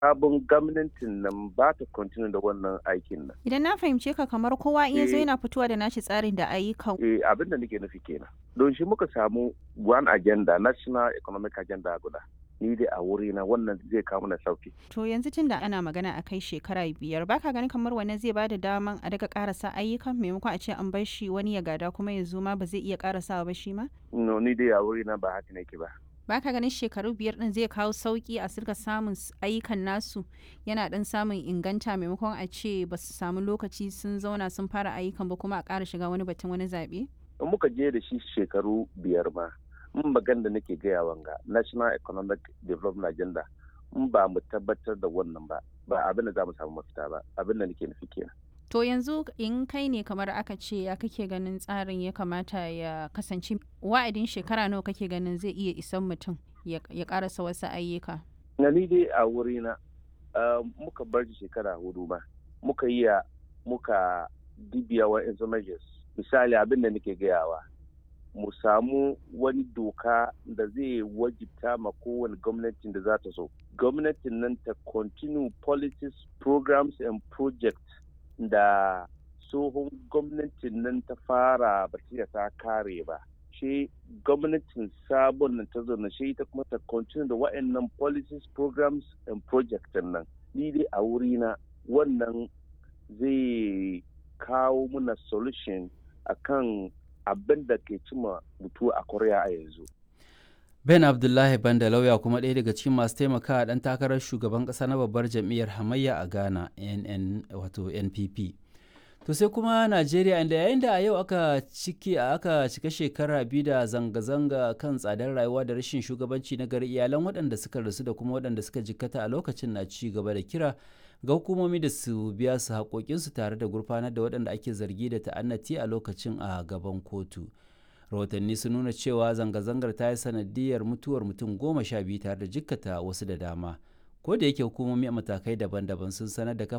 sabon gwamnatin nan ba ta continue da wannan aikin nan. Idan na fahimce ka kamar kowa in ya zo Eh. yana fitowa da nashi tsarin da ayyukan. Eh, abin da nake nufi kenan. Don shi muka samu one agenda, national economic agenda guda. Ni dai a wuri na wannan zai kawo mana sauki. To yanzu tun da ana magana a kai shekara biyar baka ganin kamar wannan zai bada daman a daga karasa ayyukan maimakon a ce an bar shi wani ya gada kuma ya zo ma ba zai iya karasawa ba shi ma? No, ni dai a wuri na ba haka nake ba. Baka ganin shekaru biyar din zai kawo sauki a sirka samun s- ayyukan nasu yana dan samun inganta maimakon a ce ba su samu lokaci sun zauna sun fara ayyukan ba kuma a ƙara shiga wani batun wani zaɓe? In muka je da shi shekaru biyar ma, in magan da nake gaya wanga, national economic development agenda, in ba mu tabbatar da wannan ba, ba abin da za mu samu mafita ba, abin da nake nufi kenan. To yanzu in kai ne kamar aka ce ya kake ganin tsarin ya kamata ya kasance wa'adin shekara nawa kake ganin zai iya isan mutum ya ya karasa wasu ayyuka. Na ni dai a wuri na, uh, muka bar shi shekara hudu ma, muka yi ya- muka dibiya wa measures. Misali abin da nake gayawa, mu samu wani doka da zai wajibta ma kowane gwamnatin da za ta so. Gwamnatin nan ta continue policies, programs and projects da tsohon gwamnatin nan ta fara ba ta ta kare ba. Shi gwamnatin sabon nan ta zo na shi ita kuma ta continue da wa'annan policies, programs and projects nan. Ni dai a wurina wannan zai kawo muna solution akan abin da ke cima mutu a Korea a yanzu. Ben Abdullahi Banda lauya kuma ɗaya daga cikin masu taimakawa ɗan takarar shugaban ƙasa na babbar jam'iyyar hamayya a Ghana NN wato NPP. To sai kuma Najeriya inda yayin da a yau aka ciki aka cika shekara biyu da zanga-zanga kan tsadar rayuwa da rashin shugabanci na gari iyalan waɗanda suka rasu da kuma waɗanda suka jikkata a lokacin na ci gaba da kira ga hukumomi da su biya su haƙoƙinsu tare da gurfanar da waɗanda ake zargi da ta'annati a lokacin a gaban kotu. rahotanni sun nuna cewa zanga-zangar ta yi sanadiyar mutuwar mutum goma sha biyu tare da jikkata wasu da dama ko da yake hukumomi a matakai daban-daban sun sanar da kafa